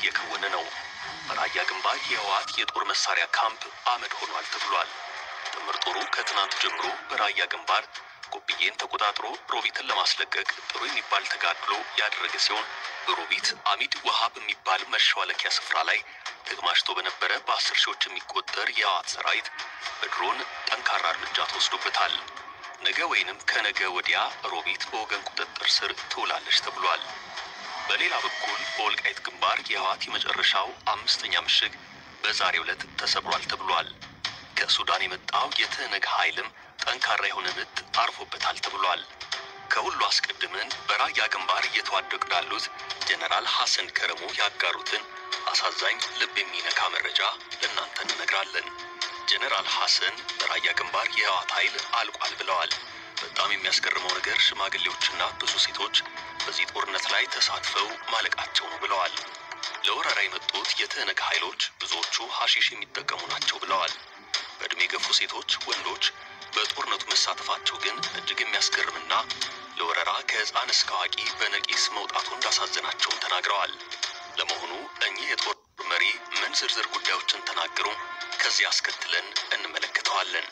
እየከወነ ነው። በራያ ግንባር የህወሓት የጦር መሳሪያ ካምፕ አመድ ሆኗል ተብሏል። ጥምር ጦሩ ከትናንት ጀምሮ በራያ ግንባር ጎብዬን ተቆጣጥሮ ሮቢትን ለማስለቀቅ ጥሩ የሚባል ተጋድሎ ያደረገ ሲሆን በሮቢት አሚድ ውሃ በሚባል መሿለኪያ ስፍራ ላይ ተግማሽቶ በነበረ በአስር ሺዎች የሚቆጠር የህወሓት ሰራዊት በድሮን ጠንካራ እርምጃ ተወስዶበታል። ነገ ወይንም ከነገ ወዲያ ሮቢት በወገን ቁጥጥር ስር ትውላለች ተብሏል። በሌላ በኩል በወልቃይት ግንባር የህወሓት የመጨረሻው አምስተኛ ምሽግ በዛሬው ዕለት ተሰብሯል ተብሏል። ከሱዳን የመጣው የትህነግ ኃይልም ጠንካራ የሆነ ምት አርፎበታል ተብሏል። ከሁሉ አስቀድመን በራያ ግንባር እየተዋደቁ ላሉት ጀነራል ሐሰን ከረሞ ያጋሩትን አሳዛኝ ልብ የሚነካ መረጃ ለእናንተ እንነግራለን። ጀነራል ሐሰን በራያ ግንባር የህወሓት ኃይል አልቋል ብለዋል። በጣም የሚያስገርመው ነገር ሽማግሌዎችና ብዙ ሴቶች በዚህ ጦርነት ላይ ተሳትፈው ማለቃቸው ነው ብለዋል። ለወረራ የመጡት የትህነግ ኃይሎች ብዙዎቹ ሐሺሽ የሚጠቀሙ ናቸው ብለዋል። በዕድሜ የገፉ ሴቶች፣ ወንዶች በጦርነቱ መሳተፋቸው ግን እጅግ የሚያስገርምና ለወረራ ከህፃን እስከ አዋቂ በነቂስ መውጣቱ እንዳሳዘናቸውም ተናግረዋል። ለመሆኑ እኚህ የጦር መሪ ምን ዝርዝር ጉዳዮችን ተናገሩ? ከዚህ አስከትለን እንመለከተዋለን።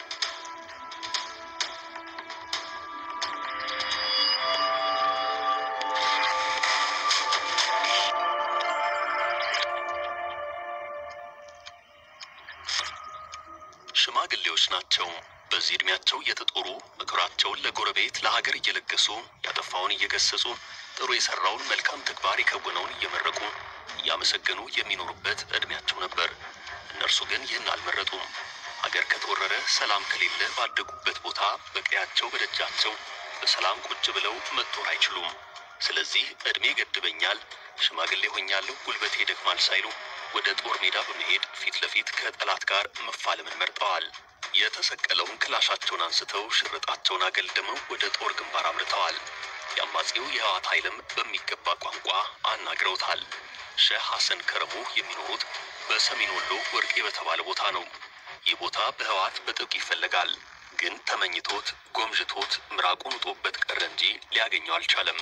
ሽማግሌዎች ናቸው። በዚህ ዕድሜያቸው እየተጦሩ ምክራቸውን ለጎረቤት ለሀገር እየለገሱ ያጠፋውን እየገሰጹ ጥሩ የሰራውን መልካም ተግባር የከወነውን እየመረቁ እያመሰገኑ የሚኖሩበት ዕድሜያቸው ነበር። እነርሱ ግን ይህን አልመረጡም። ሀገር ከተወረረ ሰላም ከሌለ ባደጉበት ቦታ በቀያቸው በደጃቸው በሰላም ቁጭ ብለው መጦር አይችሉም። ስለዚህ ዕድሜ ገድበኛል፣ ሽማግሌ ሆኛለሁ፣ ጉልበቴ ይደክማል ሳይሉ ወደ ጦር ሜዳ በመሄድ ፊት ለፊት ከጠላት ጋር መፋለምን መርጠዋል። የተሰቀለውን ክላሻቸውን አንስተው ሽርጣቸውን አገልድመው ወደ ጦር ግንባር አምርተዋል። የአማጺው የህወሓት ኃይልም በሚገባ ቋንቋ አናግረውታል። ሼህ ሐሰን ከረሙ የሚኖሩት በሰሜን ወሎ ወርቄ በተባለ ቦታ ነው። ይህ ቦታ በህወሓት በጥብቅ ይፈለጋል። ግን ተመኝቶት ጎምዥቶት ምራቁን ውጦበት ቀረ እንጂ ሊያገኘው አልቻለም።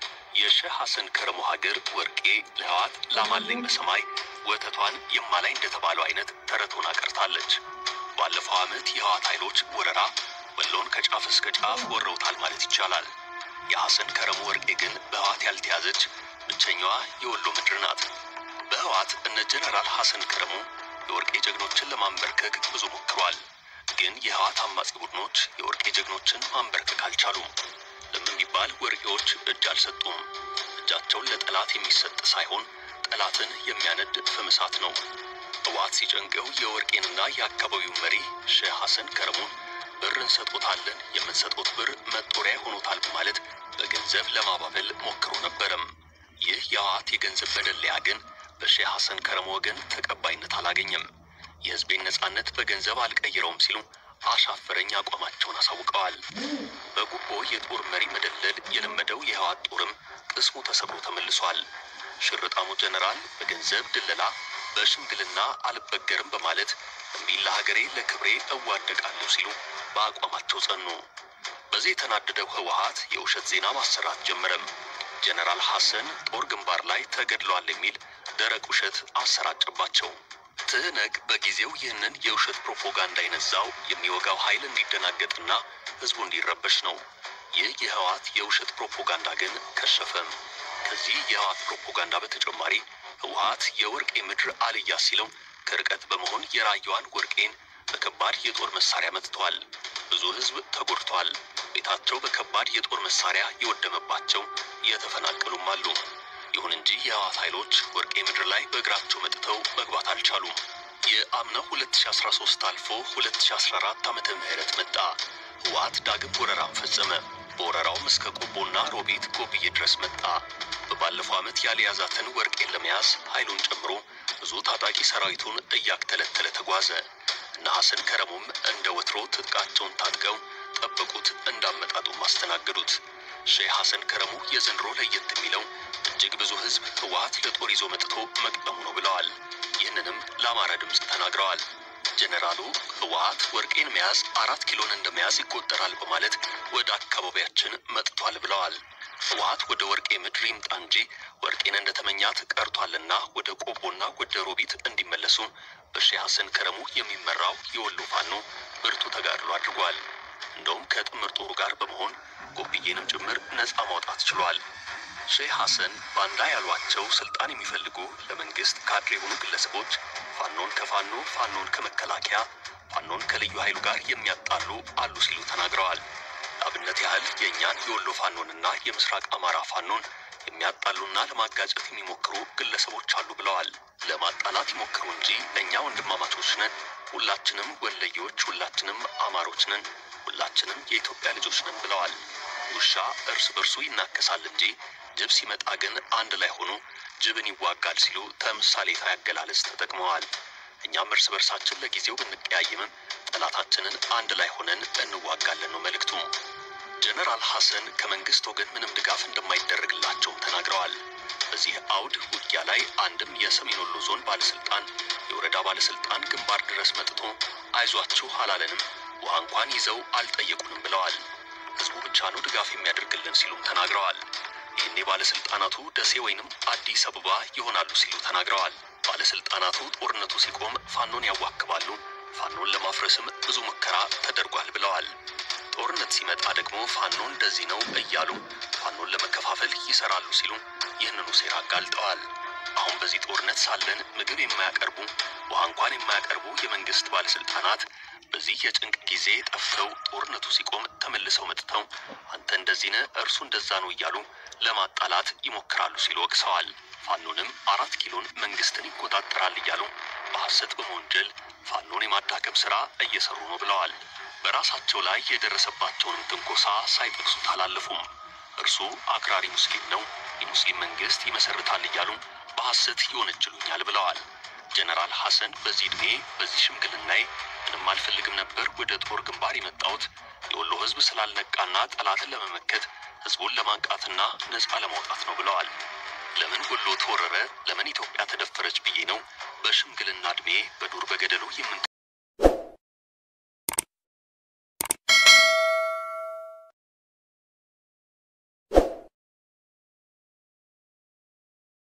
የሼህ ሐሰን ከረሙ ሀገር ወርቄ ለህወሓት ላማለኝ በሰማይ ወተቷን የማላይ እንደተባለው አይነት ተረት ሆና ቀርታለች። ባለፈው ዓመት የህወሓት ኃይሎች ወረራ ወሎን ከጫፍ እስከ ጫፍ ወረውታል ማለት ይቻላል። የሐሰን ከረሙ ወርቄ ግን በህወሓት ያልተያዘች ብቸኛዋ የወሎ ምድር ናት። በህወሓት እነ ጀነራል ሐሰን ከረሙ የወርቄ ጀግኖችን ለማንበርከክ ብዙ ሞክሯል። ግን የህወሓት አማጺ ቡድኖች የወርቄ ጀግኖችን ማንበርከክ አልቻሉም። ለምን ቢባል ወርቄዎች እጅ አልሰጡም። እጃቸውን ለጠላት የሚሰጥ ሳይሆን ጠላትን የሚያነድ ፍም እሳት ነው። ህወሓት ሲጨንቀው የወርቄንና የአካባቢው መሪ ሼህ ሐሰን ከረሙን ብር እንሰጦታለን፣ የምንሰጦት ብር መጦሪያ ሆኖታል በማለት በገንዘብ ለማባበል ሞክሮ ነበረም። ይህ የህወሓት የገንዘብ መደለያ ግን በሼህ ሐሰን ከረሙ ወገን ተቀባይነት አላገኘም። የህዝቤን ነጻነት በገንዘብ አልቀይረውም ሲሉ አሻፈረኝ አቋማቸውን አሳውቀዋል። በጉቦ የጦር መሪ መደለል የለመደው የህወሓት ጦርም ቅስሙ ተሰብሮ ተመልሷል። ሽርጣሙ ጀነራል በገንዘብ ድለላ በሽምግልና አልበገርም በማለት እምቢ ለሀገሬ ለክብሬ እዋደቃለሁ ሲሉ በአቋማቸው ጸኑ። በዚህ የተናደደው ህወሓት የውሸት ዜና ማሰራት ጀመረም። ጀነራል ሐሰን ጦር ግንባር ላይ ተገድለዋል የሚል ደረቅ ውሸት አሰራጨባቸው። ትህነግ በጊዜው ይህንን የውሸት ፕሮፓጋንዳ የነዛው የሚወጋው ኃይል እንዲደናገጥና ህዝቡ እንዲረበሽ ነው። ይህ የህወሓት የውሸት ፕሮፓጋንዳ ግን ከሸፈም። ከዚህ የህወሓት ፕሮፓጋንዳ በተጨማሪ ህወሓት የወርቄ ምድር አልያ ሲለው ከርቀት በመሆን የራያዋን ወርቄን በከባድ የጦር መሳሪያ መትቷል። ብዙ ህዝብ ተጎድቷል። ቤታቸው በከባድ የጦር መሳሪያ የወደመባቸው የተፈናቀሉም አሉ። ይሁን እንጂ የህወሓት ኃይሎች ወርቄ ምድር ላይ በእግራቸው መጥተው መግባት አልቻሉም። የአምናው 2013 አልፎ 2014 ዓመተ ምህረት መጣ። ህወሓት ዳግም ወረራም ፈጸመ። በወረራውም እስከ ቆቦና ሮቢት ጎብዬ ድረስ መጣ። በባለፈው ዓመት ያልያዛትን ወርቄን ለመያዝ ኃይሉን ጨምሮ ብዙ ታጣቂ ሰራዊቱን እያክተለተለ ተጓዘ። እነ ሐሰን ከረሙም እንደ ወትሮ ትጥቃቸውን ታጥቀው ጠበቁት፣ እንዳመጣጡም አስተናገዱት። ሼህ ሐሰን ከረሙ የዘንድሮ ለየት የሚለው እጅግ ብዙ ህዝብ ህወሓት ለጦር ይዞ መጥቶ መቅጠሙ ነው ብለዋል። ይህንንም ለአማራ ድምፅ ተናግረዋል። ጀነራሉ ህወሓት ወርቄን መያዝ አራት ኪሎን እንደመያዝ ይቆጠራል በማለት ወደ አካባቢያችን መጥቷል ብለዋል። ህወሓት ወደ ወርቄ ምድር ይምጣ እንጂ ወርቄን እንደተመኛት ቀርቷልና ወደ ቆቦና ወደ ሮቢት እንዲመለሱ በሼህ ሐሰን ከረሙ የሚመራው የወሎ ፋኖ ብርቱ ተጋድሎ አድርጓል። እንደውም ከጥምር ጦሩ ጋር በመሆን ጎብዬንም ጭምር ነፃ ማውጣት ችሏል። ሼህ ሐሰን ባንዳ ያሏቸው ስልጣን የሚፈልጉ ለመንግስት ካድሬ የሆኑ ግለሰቦች ፋኖን ከፋኖ ፋኖን ከመከላከያ ፋኖን ከልዩ ኃይሉ ጋር የሚያጣሉ አሉ ሲሉ ተናግረዋል። ለአብነት ያህል የእኛን የወሎ ፋኖንና የምስራቅ አማራ ፋኖን የሚያጣሉና ለማጋጨት የሚሞክሩ ግለሰቦች አሉ ብለዋል። ለማጣላት ይሞክሩ እንጂ እኛ ወንድማማቾች ነን፣ ሁላችንም ወለዮች፣ ሁላችንም አማሮች ነን፣ ሁላችንም የኢትዮጵያ ልጆች ነን ብለዋል። ውሻ እርስ በርሱ ይናከሳል እንጂ ጅብ ሲመጣ ግን አንድ ላይ ሆኖ ጅብን ይዋጋል ሲሉ ተምሳሌታዊ አገላለጽ ተጠቅመዋል። እኛም እርስ በርሳችን ለጊዜው ብንቀያይምም ጠላታችንን አንድ ላይ ሆነን እንዋጋለን ነው መልእክቱ። ጀነራል ሐሰን ከመንግስት ወገን ምንም ድጋፍ እንደማይደረግላቸውም ተናግረዋል። በዚህ አውድ ውጊያ ላይ አንድም የሰሜን ወሎ ዞን ባለስልጣን፣ የወረዳ ባለስልጣን ግንባር ድረስ መጥቶ አይዟችሁ አላለንም፣ ውሃ እንኳን ይዘው አልጠየቁንም ብለዋል። ህዝቡ ብቻ ነው ድጋፍ የሚያደርግልን ሲሉም ተናግረዋል። ይህኔ ባለስልጣናቱ ደሴ ወይንም አዲስ አበባ ይሆናሉ ሲሉ ተናግረዋል። ባለስልጣናቱ ጦርነቱ ሲቆም ፋኖን ያዋክባሉ፣ ፋኖን ለማፍረስም ብዙ ሙከራ ተደርጓል ብለዋል። ጦርነት ሲመጣ ደግሞ ፋኖ እንደዚህ ነው እያሉ ፋኖን ለመከፋፈል ይሰራሉ ሲሉ ይህንኑ ሴራ አጋልጠዋል። አሁን በዚህ ጦርነት ሳለን ምግብ የማያቀርቡ ውሃ እንኳን የማያቀርቡ የመንግስት ባለስልጣናት በዚህ የጭንቅ ጊዜ ጠፍተው ጦርነቱ ሲቆም ተመልሰው መጥተው አንተ እንደዚህ ነህ እርሱ እንደዛ ነው እያሉ ለማጣላት ይሞክራሉ ሲሉ ወቅሰዋል። ፋኖንም አራት ኪሎን መንግስትን ይቆጣጠራል እያሉ በሐሰት በመወንጀል ፋኖን የማዳከም ስራ እየሰሩ ነው ብለዋል። በራሳቸው ላይ የደረሰባቸውንም ትንኮሳ ሳይጠቅሱት አላለፉም። እርሱ አክራሪ ሙስሊም ነው፣ የሙስሊም መንግስት ይመሰርታል እያሉ በሐሰት ይወነጅሉኛል ብለዋል። ጀነራል ሐሰን በዚህ ዕድሜ በዚህ ሽምግልናዬ ምንም አልፈልግም ነበር ወደ ጦር ግንባር የመጣሁት የወሎ ህዝብ ስላልነቃና ጠላትን ለመመከት ህዝቡን ለማንቃትና ነፃ ለማውጣት ነው ብለዋል። ለምን ወሎ ተወረረ፣ ለምን ኢትዮጵያ ተደፈረች ብዬ ነው በሽምግልና ዕድሜ በዱር በገደሉ የምን